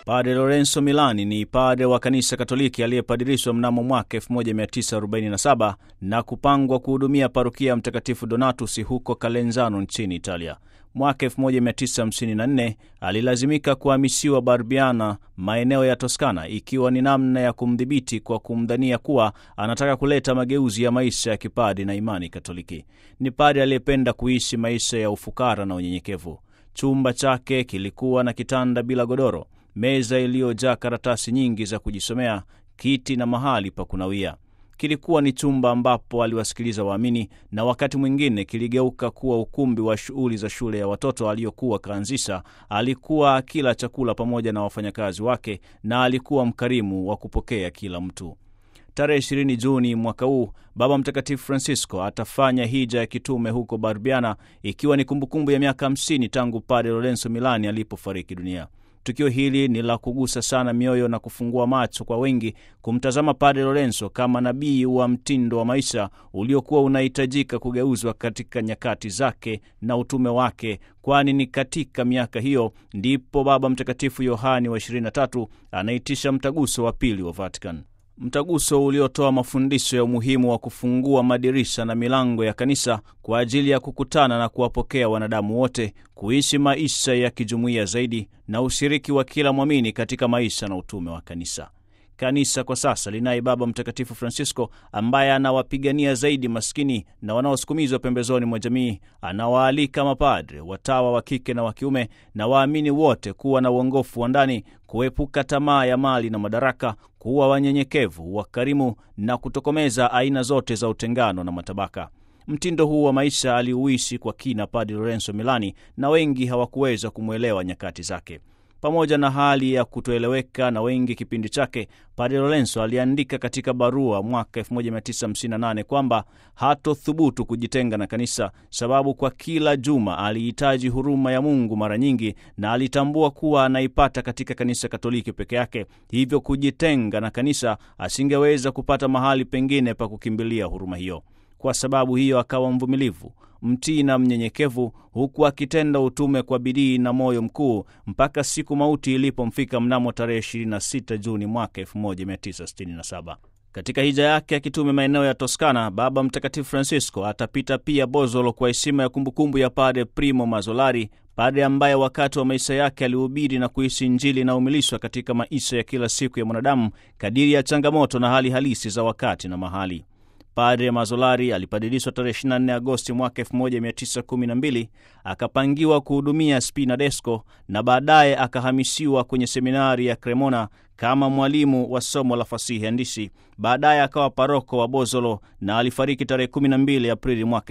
Padre Lorenzo Milani ni padre wa kanisa Katoliki aliyepadirishwa mnamo mwaka 1947 na kupangwa kuhudumia parokia ya Mtakatifu Donatus huko Calenzano nchini Italia. Mwaka 1954 alilazimika kuhamishiwa Barbiana, maeneo ya Toskana, ikiwa ni namna ya kumdhibiti kwa kumdhania kuwa anataka kuleta mageuzi ya maisha ya kipadi na imani Katoliki. Ni padre aliyependa kuishi maisha ya ufukara na unyenyekevu. Chumba chake kilikuwa na kitanda bila godoro, meza iliyojaa karatasi nyingi za kujisomea, kiti na mahali pa kunawia. Kilikuwa ni chumba ambapo aliwasikiliza waamini na wakati mwingine kiligeuka kuwa ukumbi wa shughuli za shule ya watoto aliyokuwa kaanzisha. Alikuwa akila chakula pamoja na wafanyakazi wake na alikuwa mkarimu wa kupokea kila mtu. Tarehe 20 Juni mwaka huu Baba Mtakatifu Francisco atafanya hija ya kitume huko Barbiana, ikiwa ni kumbukumbu ya miaka 50 tangu Padre Lorenzo Milani alipofariki dunia. Tukio hili ni la kugusa sana mioyo na kufungua macho kwa wengi kumtazama Padre Lorenzo kama nabii wa mtindo wa maisha uliokuwa unahitajika kugeuzwa katika nyakati zake na utume wake, kwani ni katika miaka hiyo ndipo Baba Mtakatifu Yohani wa 23 anaitisha mtaguso wa pili wa Vatican, mtaguso uliotoa mafundisho ya umuhimu wa kufungua madirisha na milango ya kanisa kwa ajili ya kukutana na kuwapokea wanadamu wote, kuishi maisha ya kijumuiya zaidi na ushiriki wa kila mwamini katika maisha na utume wa kanisa. Kanisa kwa sasa linaye Baba Mtakatifu Francisco ambaye anawapigania zaidi maskini na wanaosukumizwa pembezoni mwa jamii. Anawaalika mapadre, watawa wa kike na wa kiume na waamini wote kuwa na uongofu wa ndani, kuepuka tamaa ya mali na madaraka, kuwa wanyenyekevu, wakarimu na kutokomeza aina zote za utengano na matabaka. Mtindo huu wa maisha aliuishi kwa kina Padre Lorenzo Milani na wengi hawakuweza kumwelewa nyakati zake. Pamoja na hali ya kutoeleweka na wengi kipindi chake, Padre Lorenzo aliandika katika barua mwaka 1958 kwamba hatothubutu kujitenga na kanisa, sababu kwa kila juma alihitaji huruma ya Mungu mara nyingi, na alitambua kuwa anaipata katika kanisa Katoliki peke yake. Hivyo kujitenga na kanisa, asingeweza kupata mahali pengine pa kukimbilia huruma hiyo. Kwa sababu hiyo akawa mvumilivu, mtii na mnyenyekevu, huku akitenda utume kwa bidii na moyo mkuu mpaka siku mauti ilipomfika mnamo tarehe 26 Juni mwaka 1967. Katika hija yake ya kitume maeneo ya Toskana, Baba Mtakatifu Francisco atapita pia Bozolo kwa heshima ya kumbukumbu ya Padre Primo Mazzolari, padre ambaye wakati wa maisha yake alihubiri na kuishi Injili inayomilishwa katika maisha ya kila siku ya mwanadamu kadiri ya changamoto na hali halisi za wakati na mahali. Padre Mazzolari alipadilishwa tarehe 24 Agosti mwaka 1912 akapangiwa kuhudumia Spinadesco na baadaye akahamishiwa kwenye seminari ya Cremona kama mwalimu wa somo la fasihi andishi. Baadaye akawa paroko wa Bozolo na alifariki tarehe 12 Aprili mwaka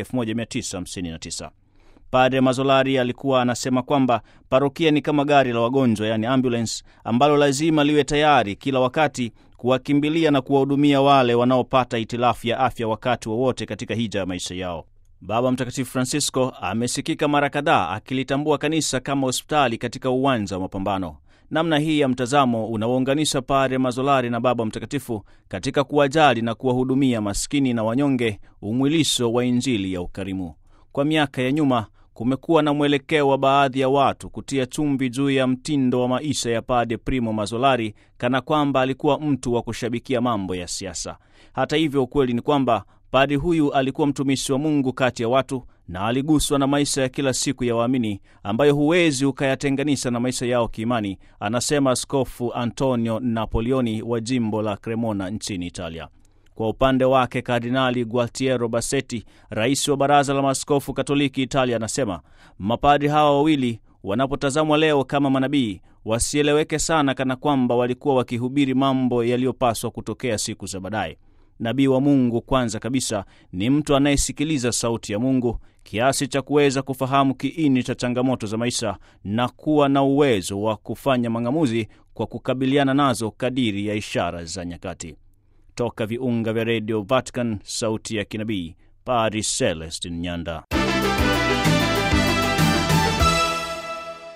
1959. Padre Mazzolari alikuwa anasema kwamba parokia ni kama gari la wagonjwa, yani ambulance, ambalo lazima liwe tayari kila wakati kuwakimbilia na kuwahudumia wale wanaopata hitilafu ya afya wakati wowote wa katika hija ya maisha yao. Baba Mtakatifu Francisco amesikika mara kadhaa akilitambua kanisa kama hospitali katika uwanja wa mapambano. Namna hii ya mtazamo unawaunganisha Padre Mazzolari na Baba Mtakatifu katika kuwajali na kuwahudumia maskini na wanyonge, umwilisho wa Injili ya ukarimu. Kwa miaka ya nyuma kumekuwa na mwelekeo wa baadhi ya watu kutia chumvi juu ya mtindo wa maisha ya Padre Primo Mazzolari kana kwamba alikuwa mtu wa kushabikia mambo ya siasa. Hata hivyo, ukweli ni kwamba padri huyu alikuwa mtumishi wa Mungu kati ya watu na aliguswa na maisha ya kila siku ya waamini ambayo huwezi ukayatenganisha na maisha yao kiimani, anasema Askofu Antonio Napoleoni wa jimbo la Cremona nchini Italia. Kwa upande wake Kardinali Gualtiero Bassetti, rais wa baraza la maaskofu Katoliki Italia, anasema mapadri hawa wawili wanapotazamwa leo kama manabii, wasieleweke sana kana kwamba walikuwa wakihubiri mambo yaliyopaswa kutokea siku za baadaye. Nabii wa Mungu kwanza kabisa ni mtu anayesikiliza sauti ya Mungu kiasi cha kuweza kufahamu kiini cha changamoto za maisha na kuwa na uwezo wa kufanya mang'amuzi kwa kukabiliana nazo kadiri ya ishara za nyakati. Toka viunga vya redio Vatican, sauti ya kinabii, Padri Celestin Nyanda.